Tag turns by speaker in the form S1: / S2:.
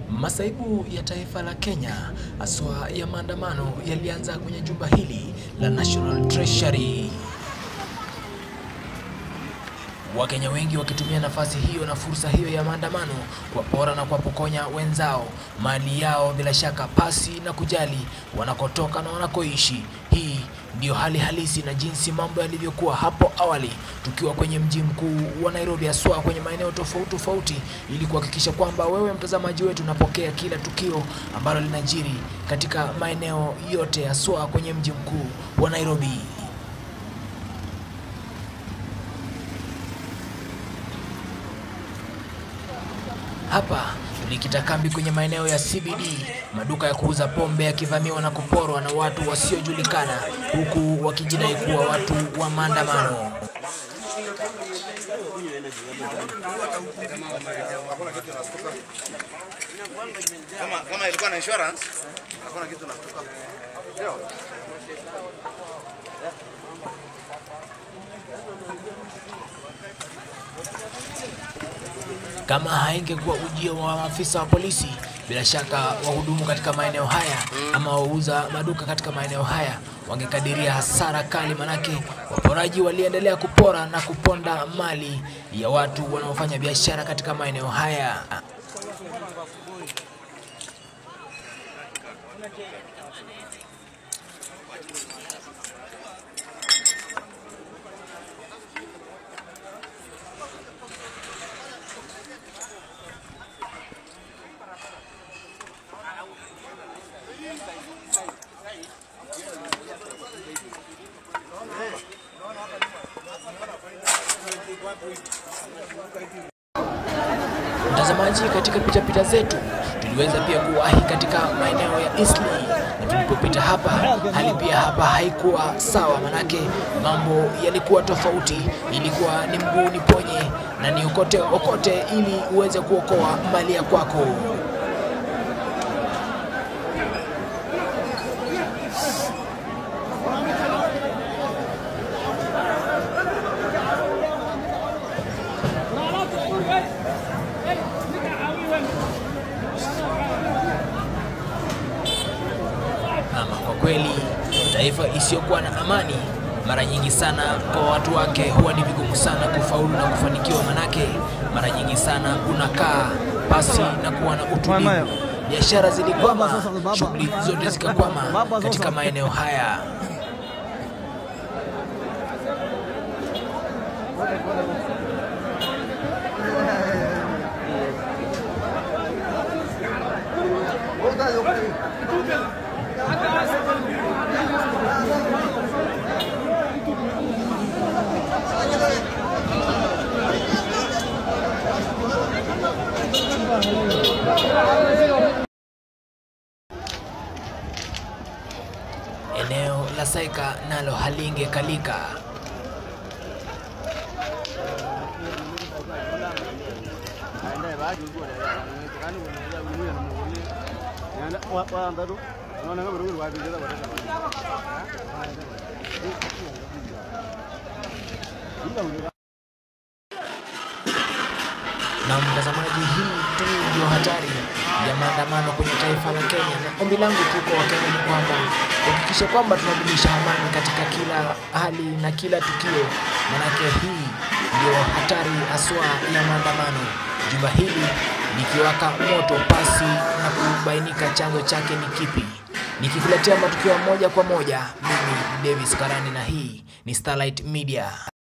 S1: Masaibu ya taifa la Kenya haswa ya maandamano yalianza kwenye jumba hili la National Treasury. Wakenya wengi wakitumia nafasi hiyo na fursa hiyo ya maandamano kuwapora na kuwapokonya wenzao mali yao, bila shaka pasi na kujali wanakotoka na wanakoishi. Hii ndiyo hali halisi na jinsi mambo yalivyokuwa hapo awali, tukiwa kwenye mji mkuu wa Nairobi, haswa kwenye maeneo tofauti tofauti, ili kuhakikisha kwamba wewe mtazamaji wetu unapokea kila tukio ambalo linajiri katika maeneo yote, haswa kwenye mji mkuu wa Nairobi. Hapa tulikita kambi kwenye maeneo ya CBD, maduka ya kuuza pombe yakivamiwa na kuporwa na watu wasiojulikana, huku wakijidai kuwa watu wa maandamano.
S2: Kama, kama ilikuwa na insurance, hakuna kitu nashtuka.
S1: Kama haingekuwa ujio wa maafisa wa polisi, bila shaka wahudumu katika maeneo haya ama wauza maduka katika maeneo haya wangekadiria hasara kali, manake waporaji waliendelea kupora na kuponda mali ya watu wanaofanya biashara katika maeneo haya. Mtazamaji, katika pitapita zetu tuliweza pia kuwahi katika maeneo ya Eastleigh, na tulipopita hapa, hali pia hapa haikuwa sawa, manake mambo yalikuwa tofauti. Ilikuwa ni mguu ni ponye na ni okote okote, ili uweze kuokoa mali ya kwako. Ama kwa kweli taifa isiyokuwa na amani mara nyingi sana kwa watu wake huwa ni vigumu sana kufaulu na kufanikiwa, manake mara nyingi sana unakaa pasi na kuwa na utulivu. Biashara zilikwama, shughuli zote zikakwama katika maeneo haya. Eneo la Saika nalo halingekalika. Na mtazamaji, hii tu ndio hatari ya maandamano kwenye taifa la Kenya, na ombi langu tu kwa Wakenya ni kwamba kuhakikisha kwamba tunadumisha amani katika kila hali na kila tukio, manake hii ndio hatari haswa ya maandamano. Jumba hili likiwaka moto pasi na kubainika chanzo chake ni kipi. Nikikuletea matukio moja kwa moja, mimi ni Davis Karani na hii ni Starlight Media.